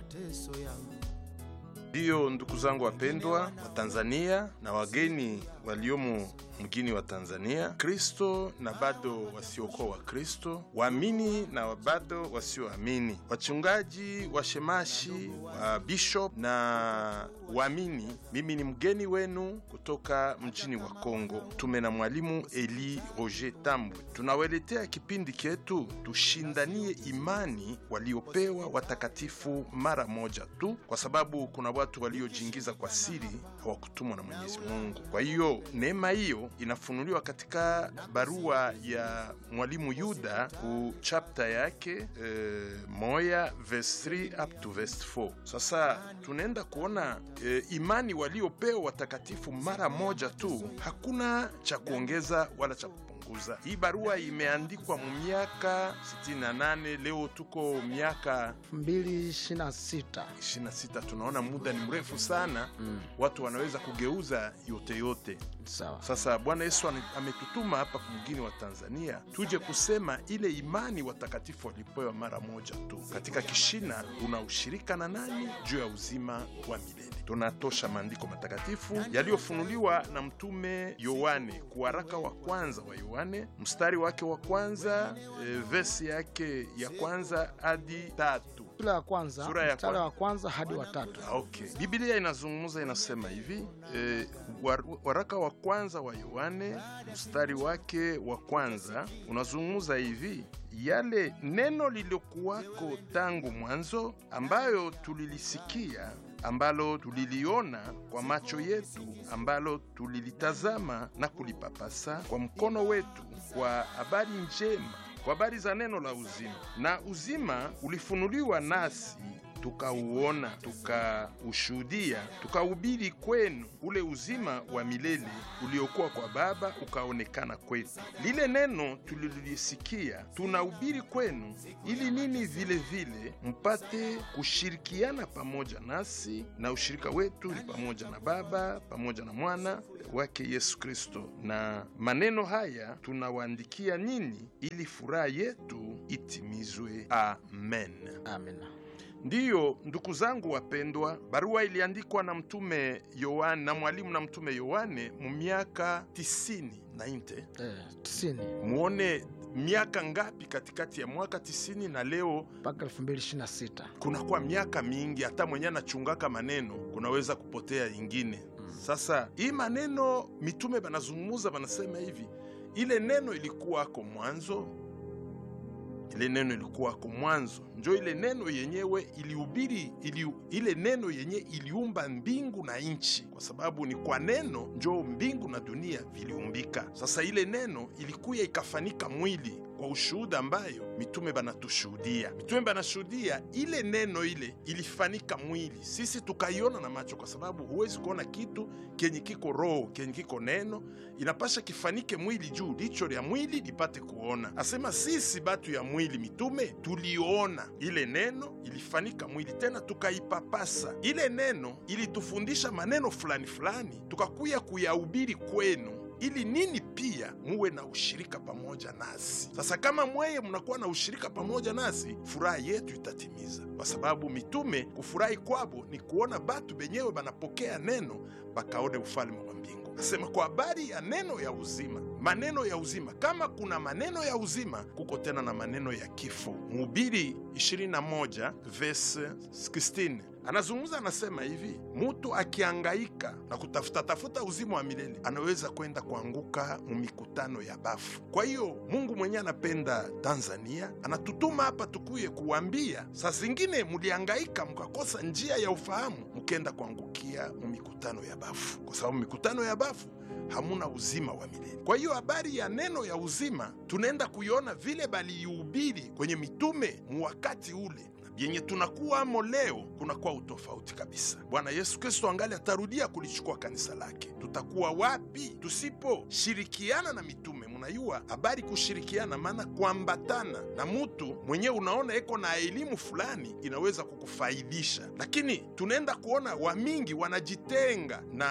mateso yangu. Ndiyo, ndugu zangu wapendwa wa Tanzania na wageni waliomo mgini wa Tanzania, Kristo na bado wasiokuwa Wakristo, waamini na bado wasioamini, wachungaji, washemashi, wa bishop na waamini, mimi ni mgeni wenu kutoka mjini wa Kongo. Tume na mwalimu Eli Roger Tambwe, tunawaletea kipindi chetu tushindanie imani waliopewa watakatifu mara moja tu, kwa sababu kuna watu waliojiingiza kwa siri, hawakutumwa na Mwenyezi Mungu. Kwa hiyo neema hiyo inafunuliwa katika barua ya mwalimu Yuda ku chapter yake eh, moya verse 3 up to verse 4. Sasa tunaenda kuona eh, imani waliopewa watakatifu mara moja tu, hakuna cha kuongeza wala cha kupunguza. Hii barua imeandikwa mu miaka 68, leo tuko miaka 2026 26. Tunaona muda ni mrefu sana mm. watu wanaweza kugeuza yote yote. Sawa. Sasa Bwana Yesu ame- ametutuma hapa mgini wa Tanzania tuje kusema ile imani watakatifu walipewa mara moja tu. Katika kishina una ushirika na nani juu ya uzima wa milele. Tunatosha maandiko matakatifu yaliyofunuliwa na mtume Yohane, kuwaraka wa kwanza wa Yohane, mstari wake wa kwanza e, vesi yake ya kwanza hadi tatu. Sura ya kwanza Sura ya mstari kwanza. wa kwanza hadi wa tatu. Ah, Okay. Biblia inazungumza inasema hivi e, war, waraka wa kwanza wa Yohane mstari wake wa kwanza unazungumza hivi yale neno lililokuwako tangu mwanzo, ambayo tulilisikia, ambalo tuliliona kwa macho yetu, ambalo tulilitazama na kulipapasa kwa mkono wetu, kwa habari njema, kwa habari za neno la uzima. Na uzima ulifunuliwa nasi tukauona tukaushuhudia tukahubiri kwenu ule uzima wa milele uliokuwa kwa Baba ukaonekana kwetu. Lile neno tulilolisikia tunahubiri kwenu, ili nini vile vile mpate kushirikiana pamoja nasi, na ushirika wetu ni pamoja na Baba pamoja na mwana wake Yesu Kristo. Na maneno haya tunawaandikia ninyi, ili furaha yetu itimizwe. Amen. Amina. Ndiyo, ndugu zangu wapendwa, barua iliandikwa na mtume Yohane na mwalimu na mtume Yohane mu miaka tisini na inte. Eh, tisini Muone miaka ngapi katikati ya mwaka tisini na leo mpaka 2026. kunakuwa miaka mingi, hata mwenye anachungaka maneno kunaweza kupotea ingine. Sasa hii maneno mitume banazungumuza, banasema hivi, ile neno ilikuwako mwanzo, ile neno ilikuwako mwanzo, njo ile neno yenyewe ilihubiri ili, ile neno yenye iliumba mbingu na nchi, kwa sababu ni kwa neno njo mbingu na dunia viliumbika. Sasa ile neno ilikuya ikafanika mwili kwa ushuhuda ambayo mitume banatushuhudia. Mitume banashuhudia ile neno ile ilifanika mwili, sisi tukaiona na macho, kwa sababu huwezi kuona kitu kenye kiko roho kenye kiko neno, inapasha kifanike mwili juu licho lya mwili lipate kuona. Asema sisi batu ya mwili mitume tuliona ile neno ilifanika mwili, tena tukaipapasa ile neno, ilitufundisha maneno fulani fulani, tukakuya kuyahubiri kwenu ili nini pia muwe na ushirika pamoja nasi. Sasa kama mweye mnakuwa na ushirika pamoja nasi, furaha yetu itatimiza, kwa sababu mitume kufurahi kwabo ni kuona batu benyewe banapokea neno bakaone ufalme wa mbingu. Nasema kwa habari ya neno ya uzima, maneno ya uzima. Kama kuna maneno ya uzima, kuko tena na maneno ya kifo. Mhubiri 21 verse 16 anazungumza anasema hivi, mutu akiangaika na kutafuta tafuta uzima wa milele anaweza kwenda kuanguka mu mikutano ya bafu. Kwa hiyo Mungu mwenyewe anapenda Tanzania, anatutuma hapa tukuye kuwambia, saa zingine muliangaika mkakosa njia ya ufahamu, mukenda kuangukia mu mikutano ya bafu, kwa sababu mikutano ya bafu hamuna uzima wa milele. Kwa hiyo habari ya neno ya uzima tunaenda kuiona vile baliihubiri kwenye mitume mu wakati ule yenye tunakuwamo leo kunakuwa utofauti kabisa. Bwana Yesu Kristo angali atarudia kulichukua kanisa lake. Tutakuwa wapi tusiposhirikiana na mitume? Munayua habari kushirikiana, maana kuambatana na mutu mwenyewe unaona eko na elimu fulani inaweza kukufaidisha, lakini tunaenda kuona wamingi wanajitenga na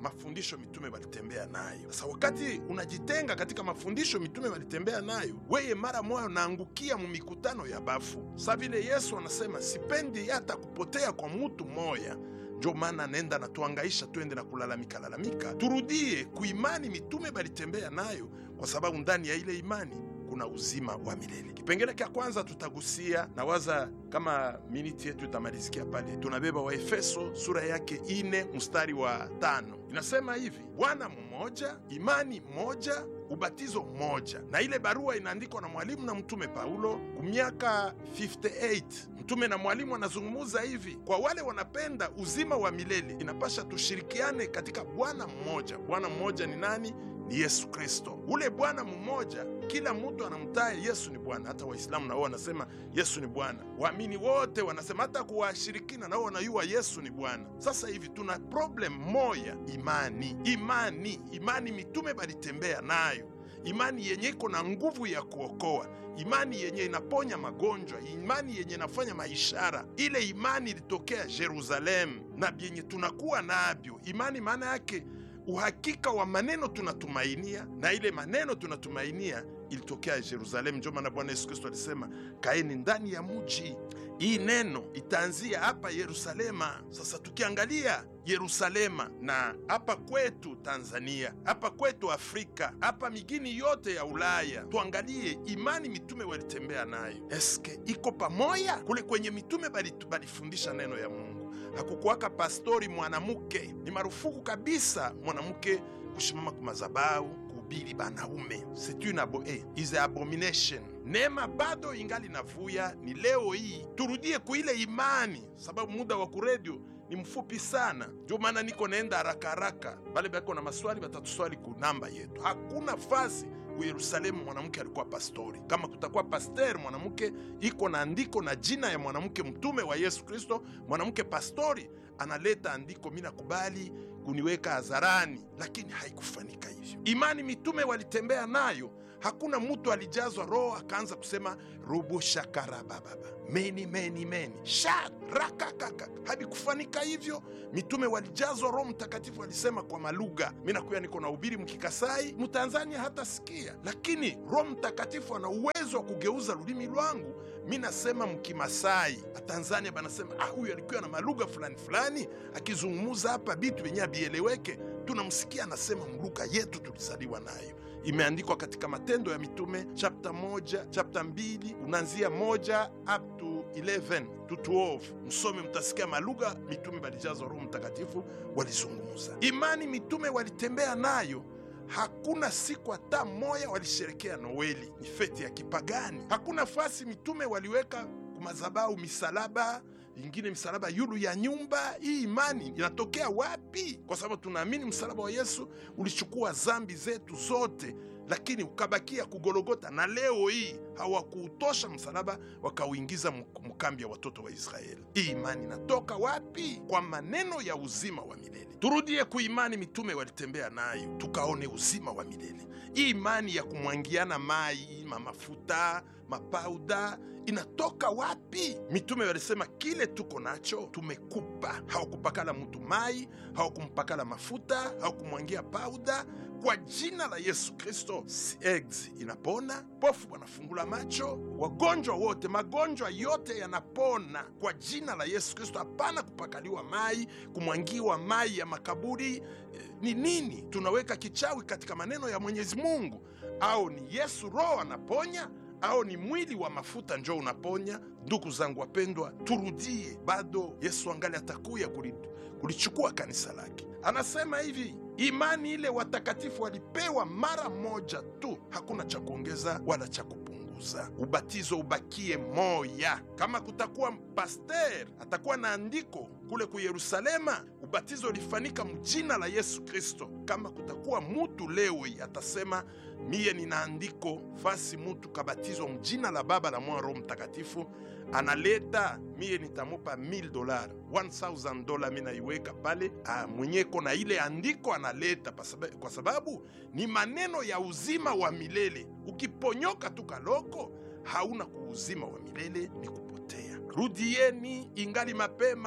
mafundisho mitume walitembea nayo. Sasa wakati unajitenga katika mafundisho mitume walitembea nayo, weye mara moyo naangukia mu mikutano ya bafu. Sa vile Yesu anasema sipendi hata kupotea kwa mutu moya njo maana nenda natuangaisha twende na kulalamika lalamika, turudie kuimani mitume balitembea nayo, kwa sababu ndani ya ile imani kuna uzima wa milele. Kipengele cha kwanza tutagusia na waza kama miniti yetu itamalizikia pale, tunabeba wa Efeso sura yake ine mstari wa tano inasema hivi: Bwana mmoja, imani moja, ubatizo mmoja. Na ile barua inaandikwa na mwalimu na mtume Paulo ku miaka 58. Mtume na mwalimu anazungumuza hivi: kwa wale wanapenda uzima wa milele, inapasha tushirikiane katika Bwana mmoja. Bwana mmoja ni nani? Ni Yesu Kristo. Ule Bwana mmoja, kila mtu anamtaya Yesu ni Bwana. Hata Waislamu nao wanasema Yesu ni Bwana, waamini wote wanasema, hata kuwashirikina nao wanayua Yesu ni Bwana. Sasa hivi tuna problem moya, imani. Imani, imani mitume balitembea nayo, imani yenye iko na nguvu ya kuokoa, imani yenye inaponya magonjwa, imani yenye inafanya maishara. Ile imani ilitokea Yerusalemu na byenye tunakuwa nabyo. Imani maana yake uhakika wa maneno tunatumainia, na ile maneno tunatumainia ilitokea Yerusalemu. Ndio maana Bwana Yesu Kristo alisema kaeni ndani ya muji. Hii neno itaanzia hapa Yerusalema. Sasa tukiangalia Yerusalema na hapa kwetu Tanzania, hapa kwetu Afrika, hapa migini yote ya Ulaya, tuangalie imani mitume walitembea nayo, eske iko pamoya? Kule kwenye mitume balifundisha neno ya Mungu hakukuwaka pastori mwanamke. Ni marufuku kabisa mwanamke kushimama ku madhabahu kuhubiri banaume, c'est une abo eh, is a abomination. Neema bado ingali navuya. Ni leo hii turudie kuile imani, sababu muda wa kuredio ni mfupi sana, ndio maana niko naenda haraka haraka. Bale bako na maswali batatuswali ku namba yetu. Hakuna fasi ku Yerusalemu mwanamke alikuwa pastori. Kama kutakuwa paster mwanamke, iko na andiko na jina ya mwanamke mtume wa Yesu Kristo, mwanamke pastori analeta andiko, mi nakubali kuniweka hadharani, lakini haikufanika hivyo. Imani mitume walitembea nayo, hakuna mtu alijazwa roho akaanza kusema rubu shakarabababa meni meni meni sharakakaka, havikufanika hivyo. Mitume walijazwa Roho Mtakatifu, walisema kwa malugha. Mi nakuya niko na ubiri mkikasai, mtanzania hata sikia, lakini Roho Mtakatifu ana uwezo wa kugeuza lulimi lwangu. Mi nasema mkimasai, Tanzania banasema ah, huyu alikuwa na malugha fulani fulani, akizungumuza hapa bitu yenye abieleweke, tunamsikia anasema mlugha yetu tulizaliwa nayo imeandikwa katika Matendo ya Mitume chapta moja chapta mbili unaanzia moja up to 11 to 12. Msome mtasikia malugha mitume balijazwa Roho Mtakatifu walizungumza. Imani mitume walitembea nayo. Hakuna siku hata moya walisherekea Noeli, ni feti ya kipagani. Hakuna fasi mitume waliweka kumazabau misalaba ingine msalaba yulu ya nyumba. Hii imani inatokea wapi? Kwa sababu tunaamini msalaba wa Yesu ulichukua zambi zetu zote, lakini ukabakia kugologota, na leo hii hawakuutosha msalaba, wakauingiza mkambi ya watoto wa Israeli. Hii imani inatoka wapi? Kwa maneno ya uzima wa milele. Turudie kuimani mitume walitembea nayo, tukaone uzima wa milele. Hii imani ya kumwangiana mai mamafuta mapauda inatoka wapi? Mitume walisema kile tuko nacho tumekupa. Hawakupakala mtu mai, hawakumpakala mafuta, hawakumwangia pauda. Kwa jina la Yesu Kristo, AIDS inapona, pofu wanafungula macho, wagonjwa wote, magonjwa yote yanapona kwa jina la Yesu Kristo. Hapana kupakaliwa mai, kumwangiwa mai ya makaburi. Ni nini? Tunaweka kichawi katika maneno ya Mwenyezi Mungu? Au ni Yesu Roho anaponya au ni mwili wa mafuta njo unaponya? Ndugu zangu wapendwa, turudie, bado Yesu angali atakuya kulichukua kanisa lake. Anasema hivi, imani ile watakatifu walipewa mara moja tu, hakuna cha kuongeza wala cha kupunguza. Ubatizo ubakie moya. Kama kutakuwa paster atakuwa na andiko kule ku Yerusalema, ubatizo ulifanyika mjina la Yesu Kristo. Kama kutakuwa mutu leo atasema miye nina andiko fasi mutu kabatizwa mjina la Baba la Mwana Roho Mtakatifu, analeta miye nitamupa 1000 dolar 1000 dola, mi naiweka pale mwenyeko na ile andiko analeta, kwa sababu ni maneno ya uzima wa milele. Ukiponyoka tu kaloko, hauna kuuzima wa milele, ni kupotea. Rudieni ingali mapema.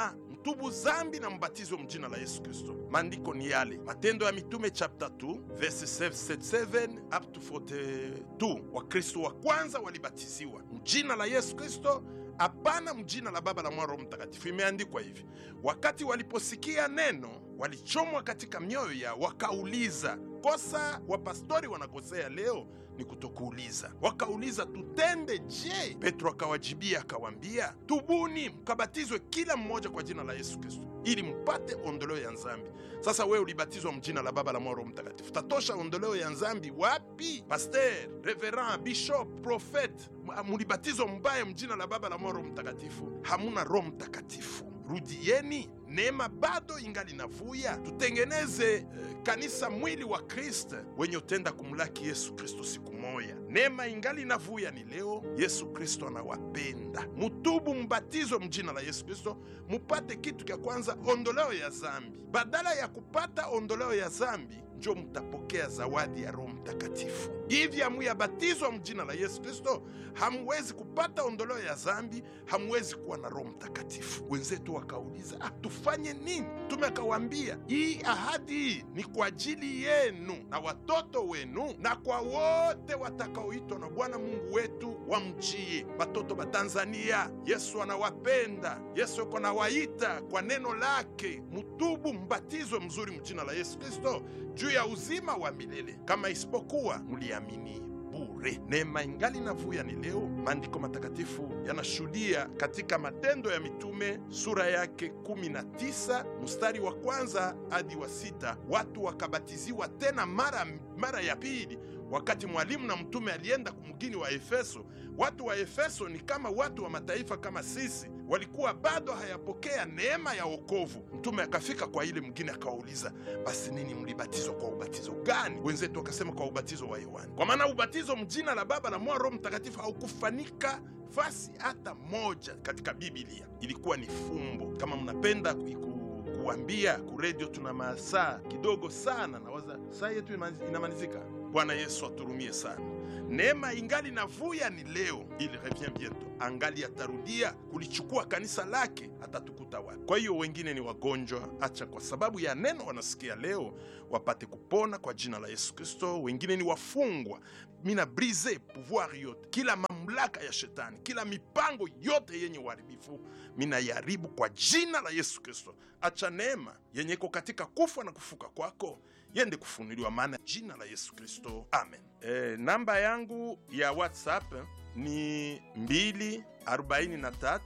mutubu zambi na mbatizwe mjina la Yesu Kristo. Maandiko ni yale, Matendo ya Mitume chapter 2 verse 77 up to 42. Wakristo wa kwanza walibatiziwa mjina la Yesu Kristo, hapana mjina la Baba la Mwana Roho Mtakatifu. Imeandikwa hivi, wakati waliposikia neno walichomwa katika mioyo yao, wakauliza. Kosa wapastori wanakosea leo ni kutokuuliza. Wakauliza, tutende je? Petro akawajibia akawambia, tubuni mkabatizwe kila mmoja kwa jina la Yesu Kristo ili mpate ondoleo ya nzambi. Sasa wewe ulibatizwa mjina la Baba la Mwana Roho Mtakatifu, tatosha ondoleo ya nzambi wapi? Paster, reverend, bishop, profet, mulibatizwa mbaya mjina la Baba la Mwana Roho Mtakatifu, hamuna Roho Mtakatifu. Rudieni, neema bado ingali navuya. Tutengeneze eh, kanisa mwili wa Kristo wenye utenda kumlaki Yesu Kristo siku moya. Neema ingali navuya ni leo. Yesu Kristo anawapenda, mutubu, mbatizwe mjina la Yesu Kristo, mupate kitu kya kwanza, ondoleo ya zambi. Badala ya kupata ondoleo ya zambi njo mutapokea zawadi ya Roho Mtakatifu. Hivi hamuyabatizwa mjina la Yesu Kristo, hamuwezi kupata ondoleo ya zambi, hamuwezi kuwa na Roho Mtakatifu. Wenzetu wakauliza, ah, tufanye nini? Mtume akawaambia, hii ahadi hii ni kwa ajili yenu na watoto wenu na kwa wote watakaoitwa na Bwana Mungu wetu wamjie. Watoto wa Tanzania, Yesu anawapenda. Yesu yuko nawaita kwa neno lake, mutubu, mbatizwe mzuri mjina la Yesu Kristo juu ya uzima wa milele, kama isipokuwa mliamini bure. Neema ingali navuya ni leo. Maandiko matakatifu yanashuhudia katika Matendo ya Mitume sura yake 19 mstari wa kwanza hadi wa sita watu wakabatiziwa tena mara, mara ya pili wakati mwalimu na mtume alienda kumgini wa Efeso. Watu wa Efeso ni kama watu wa mataifa kama sisi, walikuwa bado hayapokea neema ya wokovu. Mtume akafika kwa ile mgini akawauliza, basi nini mlibatizwa kwa ubatizo gani? Wenzetu wakasema kwa ubatizo wa Yohana, kwa maana ubatizo mjina la Baba la Mwana Roho Mtakatifu haukufanika fasi hata moja katika Biblia, ilikuwa ni fumbo. Kama mnapenda kuiku kuambia kuredio, tuna masaa kidogo sana, nawaza saa yetu inamalizika. Bwana Yesu aturumie sana. Neema ingali navuya ni leo, il revient bientôt, angali atarudia kulichukua kanisa lake, atatukuta wapi? Kwa hiyo wengine ni wagonjwa, acha kwa sababu ya neno wanasikia leo wapate kupona kwa jina la Yesu Kristo. Wengine ni wafungwa, mina brise pouvoir yote, kila mamlaka ya shetani, kila mipango yote yenye uharibifu mina yaribu kwa jina la Yesu Kristo. Acha neema yenye iko katika kufa na kufuka kwako yende kufunuliwa, maana jina la Yesu Kristo, amen. E, namba yangu ya WhatsApp ni 243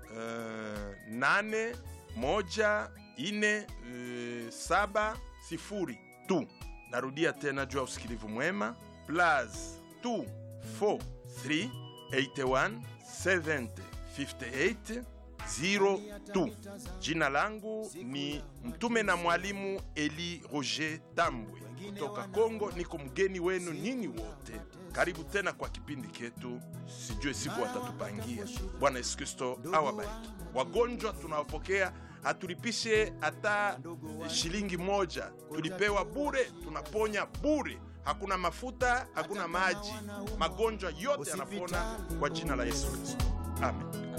uh, nane moja ine uh, saba sifuri tu. Narudia tena juu ya usikilivu mwema, plus 243 81 70 58 02. Jina langu ni mtume na mwalimu Eli Roger Tambwe kutoka Kongo. Niko mgeni wenu nyinyi wote, karibu tena kwa kipindi ketu, sijue siku watatupangia. Bwana Yesu Kristo awabariki. Wagonjwa tunawapokea, hatulipishe hata shilingi moja, tulipewa bure, tunaponya bure. Hakuna mafuta, hakuna maji, magonjwa yote yanapona kwa jina la Yesu Kristo, amen.